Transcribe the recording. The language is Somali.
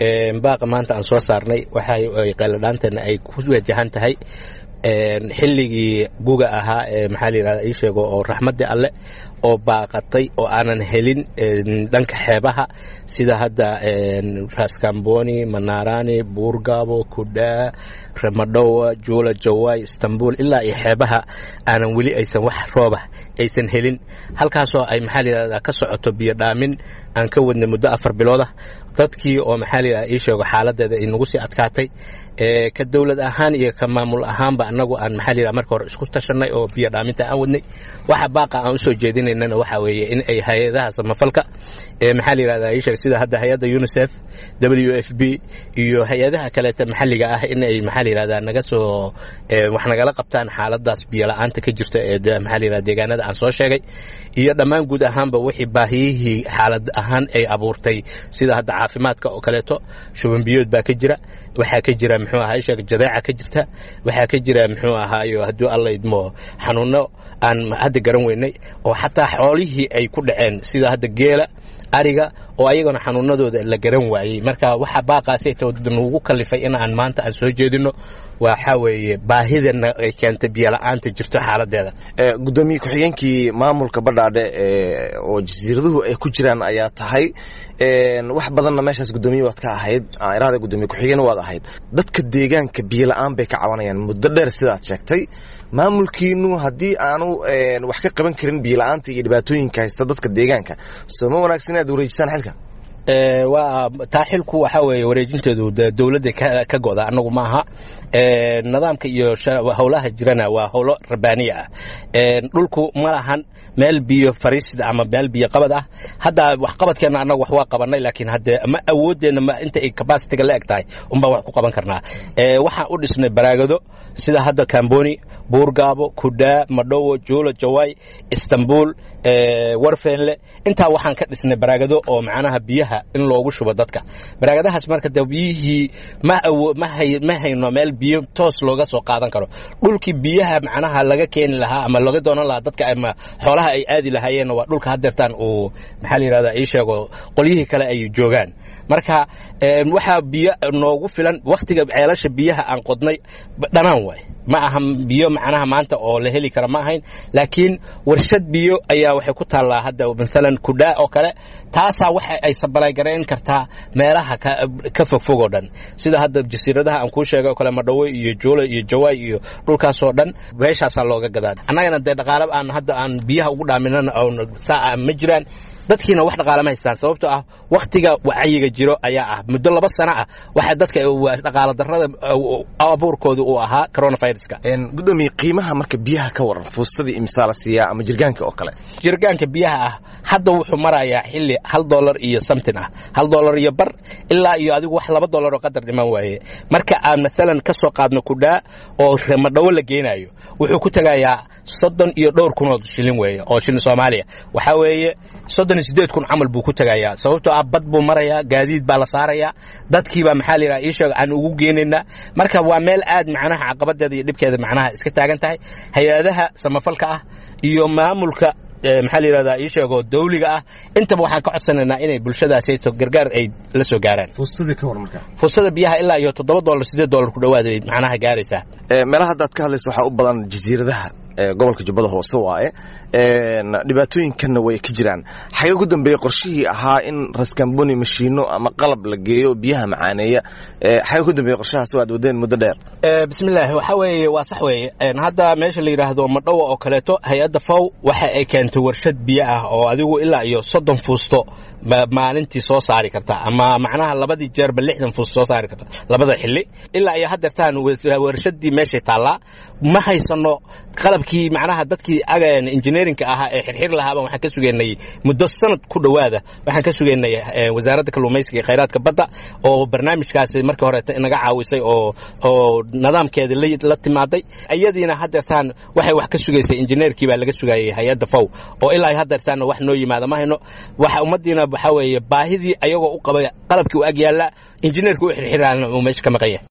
baaqa maanta aan soo saarnay waxay qayladhaantana ay ku wajahan tahay xilligii guga ahaa ee maxaa la yidhahda ii sheego oo raxmaddii alle oo baaqatay oo aanan helin dhanka xeebaha sida hadda raskamboni manaarani buurgaabo kudhaa ramadhowa juula jawaay istanbul ilaa iyo xeebaha aanan weli aysan wax rooba aysan helin halkaasoo ay maxaa la yidhahda ka socoto biyo dhaamin aan ka wadnay muddo afar biloodah dadkii oo maxaa la yidhahda ii sheego xaaladeeda ay nagu sii adkaatay ka dowlad ahaan iyo ka maamul ahaanba annagu aan maxaa la yidhahda marka hore isku tashanay oo biyo dhaaminta aan wadnay waxa baaqa aan usoo jeedinaynana waxaa weeye in ay hay-adaha samafalka ee maxaa la yidhahda ii sheeg sida hadda hay-adda unicef w f b iyo hay-adaha kaleeta maxalliga ah in ay maxaa la yidhahda naga soo wax nagala qabtaan xaaladaas biyo la-aanta ka jirta ee maxaa la yidhahda deegaanada aan soo sheegay iyo dhammaan guud ahaanba wixii baahiyihii xaalad ahaan ay abuurtay sida hadda caafimaadka oo kaleeto shuban biyood baa ka jira waxaa ka jira muxuu ahaa isheeg jadeeca ka jirta waxaa ka jira muxuu ahaayo hadduu alla idmo xanuuno aan hadda garan weynay oo xataa xoolihii ay ku dhaceen sida hadda geela ariga oo ayagana xanuunadooda la garan waayey marka waxa baaqaasnugu kalifay in aan maanta aan soo jeedino waxaa weeye baahidana ay keentay biyola'aanta jirto xaaladeeda gudoomiye ku-xigeenkii maamulka badhaadhe oo jasiiraduhu ay ku jiraan ayaa tahay wax badanna meeshaas gudoomiye waad ka ahayd iraada gudoomiye ku-xigeen waad ahayd dadka deegaanka biyola'aan bay ka cabanayaan muddo dheer sidaad sheegtay maamulkiinu haddii aanu wax ka qaban karin biyola'aanta iyo dhibaatooyinka haysta dadka deegaanka soo ma wanaagsan inaad wareejisaan xilka waa taa xilku waxaa weeye wareejinteedu dowladda ka go'da annagu ma aha nidaamka iyo howlaha jirana waa howlo rabaaniya ah dhulku ma lahan meel biyo fariisida ama meel biyo qabad ah hadda waxqabadkeenna annagu wax waa qabanay laakiin hadde ma awooddeenna ma inta ay kabasitiga la eg tahay unbaa wax ku qaban karnaa waxaan u dhisnay baraagado sida hadda kamboni buurgaabo kudhaa madhowo juula jawaay istanbul warfenle intaa waxaan ka dhisnay baraagado oo macnaha biyaha in loogu shubo dadka baraagadahaas marka de biyihii ma hayno meel biyo toos looga soo qaadan karo dhulkii biyaha macnaha laga keeni lahaa ama laga doonan lahaa dadka ama xoolaha ay aadi lahaayeen waa dhulka hadeertaan uu maxaa la yidhahda ii sheego qolyihii kale ay joogaan marka waxaa biyo noogu filan wakhtiga ceelasha biyaha aan qodnay dhanaan waay ma aha biyo macnaha maanta oo la heli kara ma ahayn laakiin warshad biyo ayaa waxay ku taallaa hadda maalan kudhaa oo kale taasaa waxa ay sabalaygareyn kartaa meelaha ka fogfog oo dhan sida hadda jasiiradaha aan kuu sheegay oo kale madhawo iyo juula iyo jawaay iyo dhulkaasoo dhan meeshaasaa looga gadaa annagana dee dhaqaala aan hadda aan biyaha ugu dhaaminana saa ma jiraan dadkiina wax dhaqaala ma haystaan sababtoo ah wakhtiga wacyiga jiro ayaa ah muddo laba sano ah waxa dadka dhaqaala darrada abuurkooda uu ahaa coronaviruska gudoomiye qiimaha marka biyaha ka waran fuustadii imsaa la siiyaa ama jirgaanka oo kale jirgaanka biyaha ah hadda wuxuu marayaa xilli hal dollar iyo samtin ah hal dollar iyo bar ilaa iyo adigu wax laba dollar oo qadar dhiman waaye marka aan maalan ka soo qaadno kudhaa oo remadhawo la geenayo wuxuu ku tegayaa soddon iyo dhowr kun oo shilin weeye oo shilin soomaaliya waxaa weeye soddon iyo siddeed kun camal buu ku tegayaa sababtoo ah bad buu marayaa gaadiid baa la saarayaa dadkiibaa maxaa la yidhaha ii sheeg aan ugu geenaynaa marka waa meel aad macnaha caqabadeeda iyo dhibkeeda macnaha iska taagan tahay hay-adaha samafalka ah iyo maamulka maxaa la yidhahdaa ii sheego dawliga ah intaba waxaan ka codsanaynaa inay bulshadaasayto gargaar ay la soo gaaraan fuustadii ka war marka fuustada biyaha ilaa iyo toddoba dollar siddeed dollar ku dhowaad ay macnaha gaaraysaa meelaha haddaad ka hadlayso waxaa u badan jasiiradaha gobolka jubbada hoose waaye dhibaatooyinkanna way ka jiraan xagee ku dambeeya qorshihii ahaa in raskamboni mashiino ama qalab la geeyo biyaha macaaneeya xagee ku dambeeya qorshahaas waad wadeen muddo dheer bismillahi waxa weeye waa sax weeye hadda meesha la yidhaahdo madhowa oo kaleeto hay-adda faw waxa ay keentay warshad biyo ah oo adigu ilaa iyo soddon fuusto maalintii soo saari karta ama macnaha labadii jeerba lixdan fuusto soo saari karta labada xilli ilaa iyo haddeertaan warshadii meeshay taallaa ma haysano qalabkii macnaha dadkii injineerinka ahaa ee xirxir lahaabaan waxaan ka sugaynay muddo sanad ku dhowaada waxaan ka sugaynay wasaaradda kalluumaysiga iyo khayraadka badda oo barnaamijkaasi markii horeeta inaga caawisay oo oo nidaamkeeda la timaaday iyadiina haddeertaan waxay wax ka sugaysay injineerkii baa laga sugayay hay-adda fow oo ilaa haddeertaanna wax noo yimaada ma hayno waxa ummaddiina waxaa weeye baahidii ayagoo u qabay qalabkii u ag yaallaa injineerka u xirxiraana uu meesha ka maqan yahay